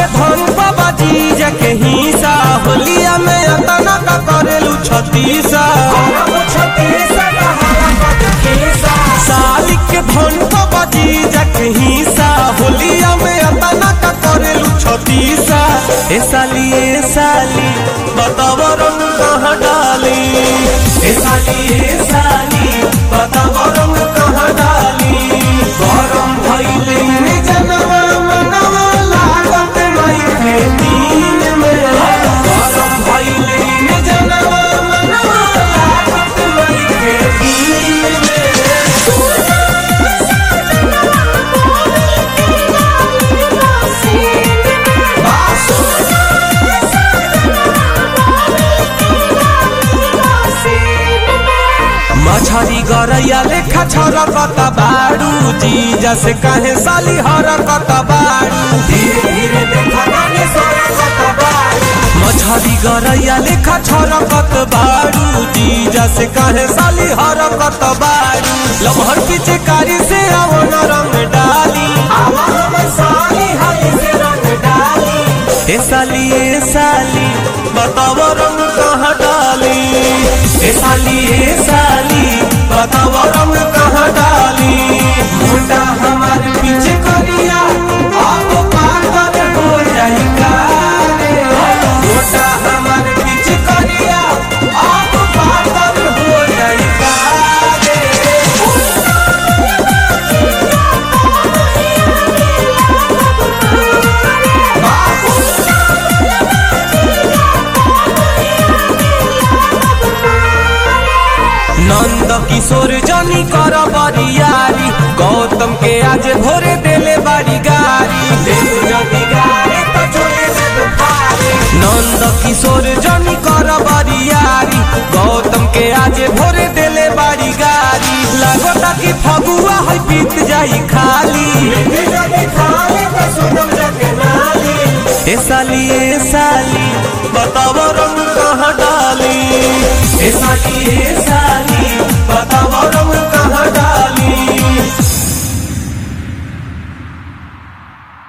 के धन बाबा जी जके हिस्सा होलिया में अतना का करेलू छतीसा साली के धन बाबा जी जके हिस्सा होलिया में अतना का करेलू छतीसा ए साली ए साली बताव रंग कहाँ डाली ए साली ए साली बताव रंग कहाँ डाली गरम भइले ने जनवा मनवा लागत नहीं थे दिन में गरम भइले ने जनवा मनवा लागत नहीं थे दिन में मछरी गरैया लेखा छरकत बाड़ू जी जैसे कहे साली हरकत बाड़ू धीरे धीरे देखा गाने सरकत बाड़ू मछरी गरैया लेखा छरकत बाड़ू जी जैसे कहे साली हरकत बाड़ू लमहर पीछे कारी से अवन रंग डाली आवन साली हाली से रंग डाली ए साली ए साली बताव रंग कहाँ डाली ए साली ए साली बताव रंग कहाँ डाली मुंडा हमार पीछे करिया अब पागल हो जाई कारे मुंडा हमार पीछे करिया अब पागल हो जाई कारे नंद किशोर जनी कर बरियारी गौतम के आज भोरे देले बारी गारी देले जनी गारी तो छोड़े दे दुखारी नंद किशोर जनी कर बरियारी गौतम के आज भोरे देले बारी गारी लगता कि फगुआ है बीत जाई खाली ए साली ए साली बताव रंग कहाँ डाली ए साली ए साली बताव रंग